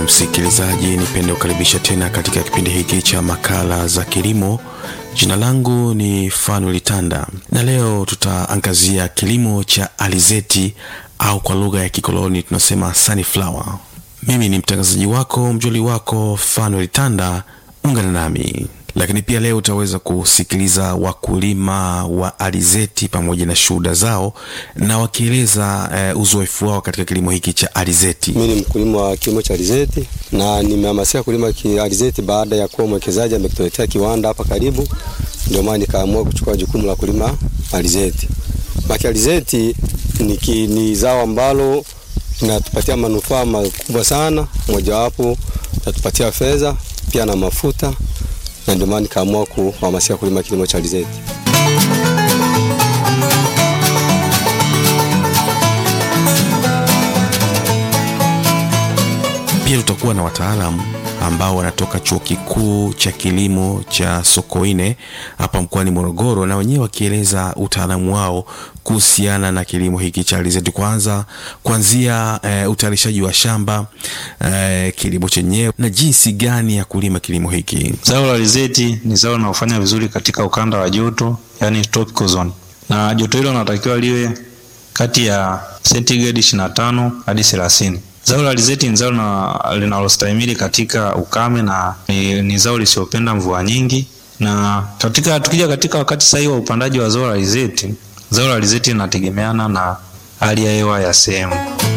msikilizaji, nipende kukaribisha tena katika kipindi hiki cha makala za kilimo. Jina langu ni Fanuel Tanda na leo tutaangazia kilimo cha alizeti au kwa lugha ya kikoloni tunasema sunflower. Mimi ni mtangazaji wako mjoli wako Fanuel Tanda, ungana nami lakini pia leo utaweza kusikiliza wakulima wa alizeti pamoja na shuhuda zao na wakieleza uh, uzoefu wao katika kilimo hiki cha alizeti. Mimi ni mkulima wa kilimo cha alizeti na nimehamasika kulima alizeti baada ya kuwa mwekezaji amekutuletea kiwanda hapa karibu, ndio maana nikaamua kuchukua jukumu la kulima alizeti. Maki alizeti ni, ki, ni zao ambalo linatupatia manufaa makubwa sana, mojawapo natupatia fedha pia na mafuta na ndio maana nikaamua kuhamasika kulima kilimo cha alizeti. Pia tutakuwa na wataalamu ambao wanatoka chuo kikuu cha kilimo cha Sokoine hapa mkoani Morogoro, na wenyewe wakieleza utaalamu wao kuhusiana na kilimo hiki cha alizeti, kwanza kuanzia e, utayarishaji wa shamba e, kilimo chenyewe na jinsi gani ya kulima kilimo hiki. Zao la alizeti ni zao linalofanya vizuri katika ukanda wa joto, yani tropical zone, na joto hilo linatakiwa liwe kati ya sentigredi 25 hadi 30. Zao la alizeti ni zao linalostahimili katika ukame na ni, ni zao lisiopenda mvua nyingi. Na katika tukija katika wakati sahihi wa upandaji wa zao la alizeti, zao la alizeti linategemeana na hali ya hewa ya sehemu.